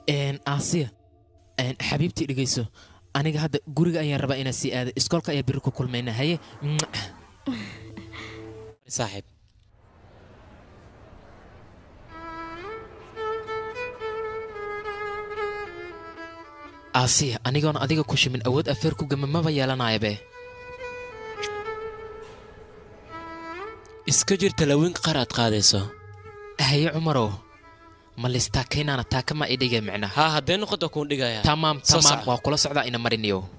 Een, aasiya een, xabiibtii dhegayso aniga hadda guriga ayaan rabaa inaan sii aado iskoolka ayaa biri ku kulmayna haye Mwah. saaxiib aasiya anigoon adiga ku shimin awood afeer ku gama maba yeelanayabe iska jir talawiinka qaar aad qaadayso haye cumarow ma listaakaynaana taaka ma idhiga micna haa haddee noqoto kuun dhigaya tamaam Soo tamaam soco. waa kula socdaa ina mariniyo